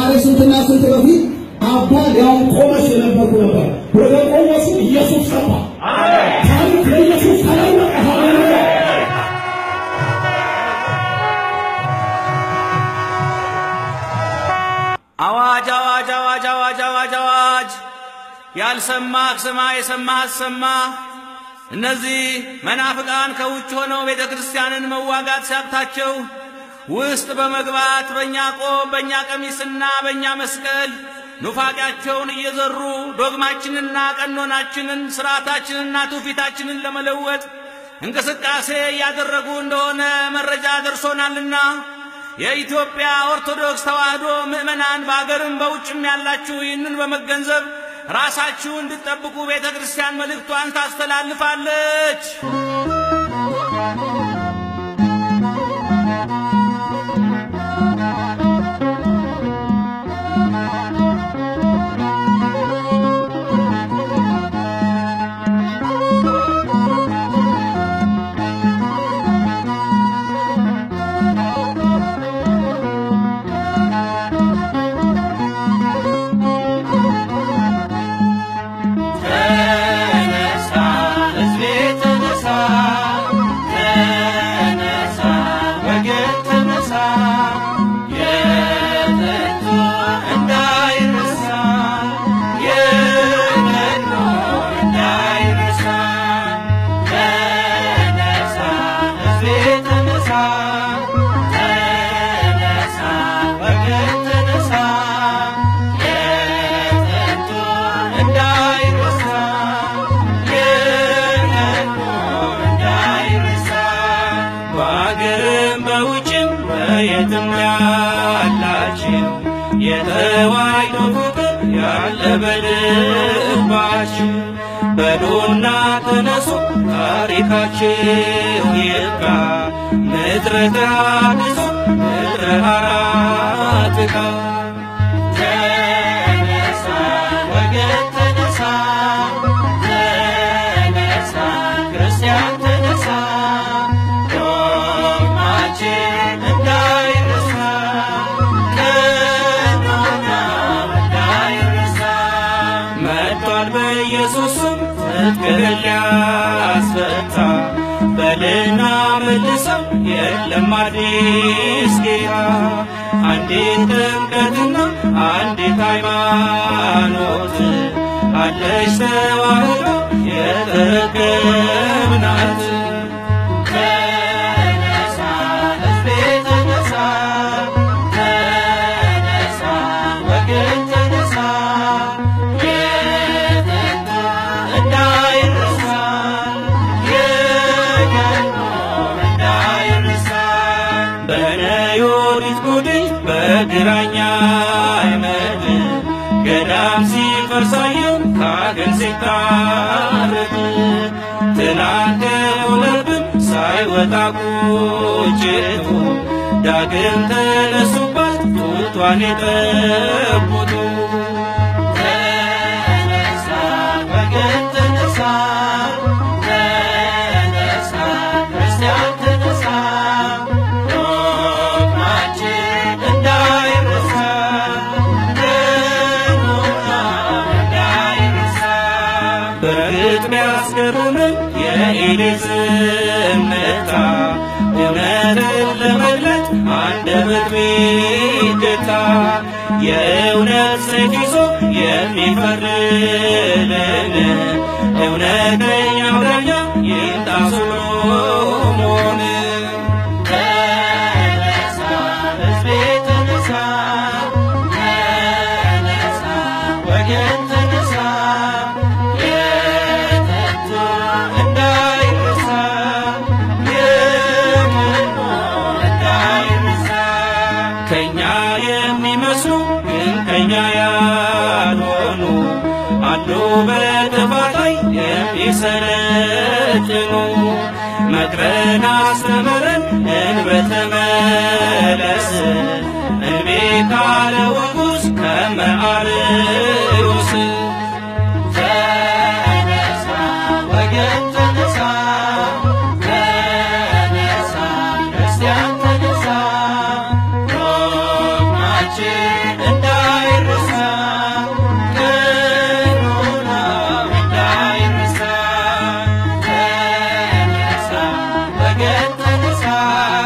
ከዛሬ ስንትና ስንት በፊት አባ ሊያውም ቆመስ የነበርኩ ነበር። ወደ ቆመሱ ኢየሱስ ገባ። ታሪክ ለኢየሱስ ተለወጠ። ሃሌሉያ! አዋጅ አዋጅ አዋጅ አዋጅ አዋጅ አዋጅ! ያልሰማህ ስማ፣ የሰማህ አሰማ። እነዚህ መናፍቃን ከውጭ ሆነው ቤተ ክርስቲያንን መዋጋት ሲያቅታቸው ውስጥ በመግባት በእኛ ቆብ፣ በእኛ ቀሚስና በእኛ መስቀል ኑፋቂያቸውን እየዘሩ ዶግማችንና ቀኖናችንን ስርዓታችንና ትውፊታችንን ለመለወጥ እንቅስቃሴ እያደረጉ እንደሆነ መረጃ ደርሶናልና የኢትዮጵያ ኦርቶዶክስ ተዋሕዶ ምዕመናን በአገርም በውጭም ያላችሁ ይህንን በመገንዘብ ራሳችሁ እንድትጠብቁ ቤተ ክርስቲያን መልእክቷን ታስተላልፋለች። ተነሳ ሕዝቤ ተነሳ፣ ተነሳ ወገን ተነሳ፣ የጥንቱ እንዳይረሳ፣ የቀድሞ እንዳይረሳ። ተነሳ ሕዝቤ ተነሳ፣ ተነሳ ወገን ተነሳ፣ የጥንቱ እንዳይረሳ የቀድሞ እንዳይረሳ በአገርም በውጭም በየትም ያላችሁ የተዋሕዶ ፍቅር ያለ በልባችሁ በሉና ተነሱ ታሪካችሁ ይብቃ ምድረ ተሐድሶ ምድረ አራትካ ተነሳ ወገን ተነሳ ተነሳ ክርስቲያን ተነሳ ዶግማችን እንዳይረሳ ቀኖና እንዳይረሳ መጥቷል በኢየሱስ ስም ትጥቅህን ሊያስፈታ በልና መልሰው የለም አዲስ ጌታ አንዲት ጥምቀትና አንዲት ሃይማኖት አለች ተዋሕዶ የተረከብናት ተነሳ ሕዝቤ ተነሳ ተነሳ ወገን ተነሳ የጥንቱ እንዳይረሳ የቀድሞ እንዳይረሳ በነዮዲት ጉዲት በግራኛ አይመድ ገዳም ሲፈርሳየው ካገን ሲታረድ ትናንት የሆነብን ሳይወጣ ቁጭቱ ዳግም ተነሱባት ጡቷን የጠቡቱ ተነሳ ወገን ተነሳ ተነሳ ክርስቲያን ተነሳ ዶግማችን እንዳይረሳ ቀኖና እንዳይረሳ በእርግጥ ቢያስገርምም የኤሊ ዝምታ እውነትን ለመግለጥ አንደበት ቢገታ የእውነት ሰይፍ ይዞ የሚፈርድልን እውነተኛው ዳኛ ይምጣ ሶሎሞን። ተነሳ ሕዝቤ ተነሳ፣ ተነሳ ወገን ተነሳ፣ የጥንቱ እንዳይረሳ፣ የቀድሞ እንዳይረሳ። ከእኛ የሚመስሉ ግን ከእኛ ያልሆኑ አሉ በጥፋት ላይ የሚሰለጥኑ መክረን አስተምረን እንበተመለስ እንቤ ካለ ወጉስ ከመአርዮስ ተነሳ ወገን ተነሳ ተነሳ ክርስቲያን ተነሳ ዶግማችን እንዳ አ